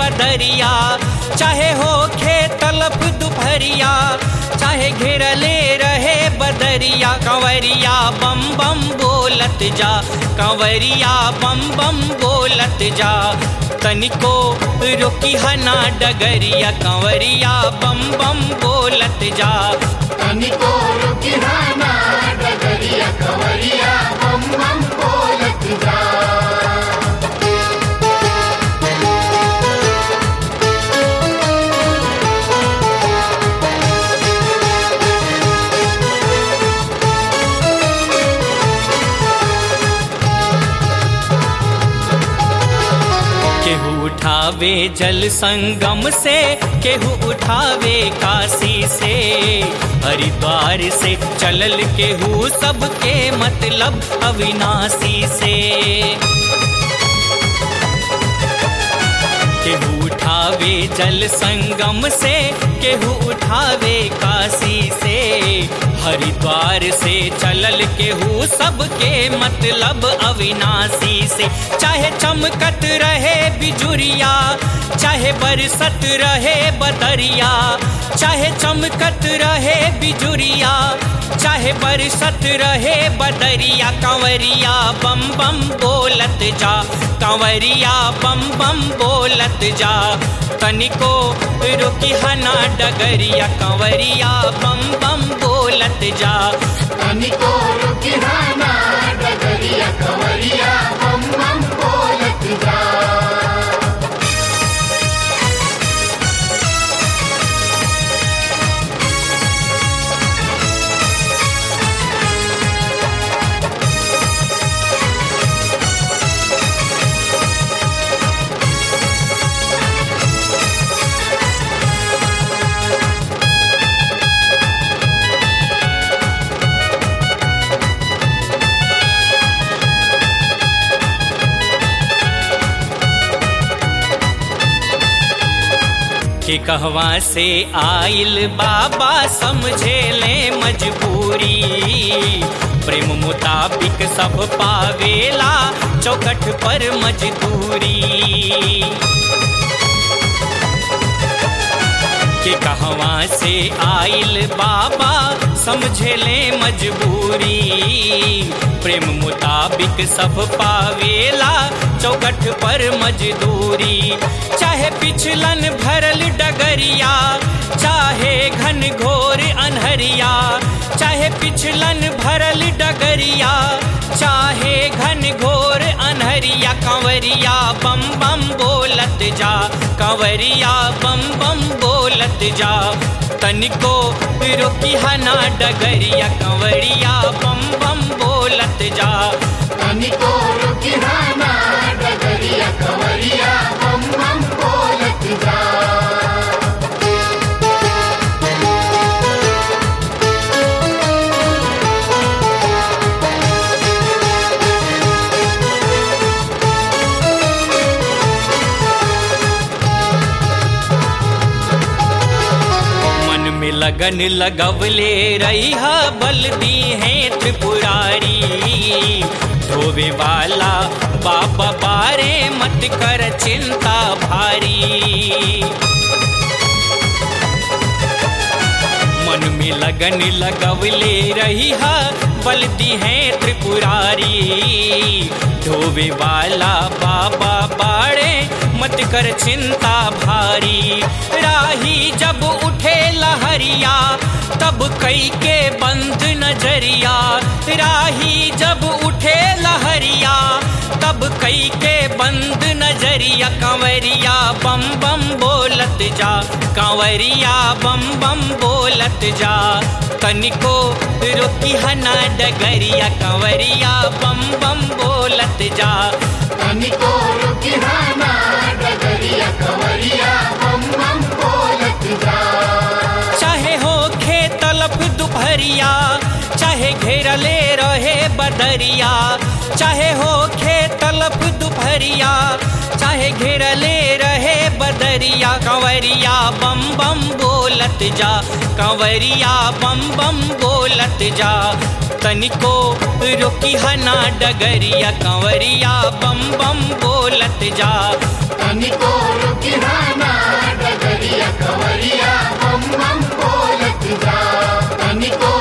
बदरिया चाहे हो खे तलफ दुपहरिया चाहे घेरले रहे बदरिया कंवरिया बम बम बोलत जा कंवरिया बम बम बोलत जा तनिको रोकी हना डगरिया कंवरिया बम बम बोलत जा तनिको रुकिहाना डगरिया कवरिया बम बम बोलत जा केहू उठावे जल संगम से केहू उठावे काशी से हरिद्वार से चलल केहू सबके मतलब अविनाशी से केहू उठावे जल संगम से केहू उठावे काशी से हरिद्वार से चलल केहू सबके मतलब अविनाशी से चाहे चमकत रहे बिजुरिया चाहे बरसत रहे बदरिया चाहे चमकत रहे बिजुरिया चाहे बरसत रहे बदरिया कंवरिया बम बम बोलत जा कंवरिया बम बम बोलत जा तनिको रुकी हना डगरिया कंवरिया बम बम बोलत जा तनिको रुकिहाना डगरिया कवरिया बम बम बोलत जा के कहवा से आइल बाबा समझे ले मजबूरी प्रेम मुताबिक सब पावेला चौकट पर मजदूरी के कहवा से आइल बाबा समझे ले मजबूरी प्रेम मुताबिक सब पावेला चौकट पर मजदूरी चाहे पिछलन भरल डगरिया चाहे घन घोर अनहरिया चाहे पिछलन भरल डगरिया चाहे घन घोर अनहरिया कंवरिया बम बम बोलत जा कंवरिया बम बम बोलत जा तनिको रोकी हना डगरिया कंवरिया बम बम बोलत जा तनिको रुकिहाना डगरिया कवरिया बम बम बोलत जा मन में लगन लगवले रही बल दी है त्रिपुरारी धोवे वाला बाबा बारे मत कर चिंता भारी मन में लगन लगवले रही बलती है त्रिपुरारी धोवे वाला बाबा बाड़े मत कर चिंता भारी राही जब उठे लहरिया तब कई के बंद नजरिया राही जब उठे लहरिया तब कई के बंद नजरिया कंवरिया बम बम बोलत जा कंवरिया बम बम बोलत जा तनिको रोकी हना डगरिया कंवरिया बम बम बोलत जा तनिको रुकिहाना डगरिया कवरिया बम बम बोलत जा चाहे हो खे तलफ दुपहरिया चाहे घेरले रहे बदरिया चाहे हो खे तलफ दुपहरिया चाहे घेरले रहे बदरिया कंवरिया बम बम बोलत जा कंवरिया बम बम बोलत जा तनिको रोकी हना डगरिया कंवरिया बम बम बोलत जा तनिको रुकिहाना डगरिया खवरिया बम बम बोलत जा तनिको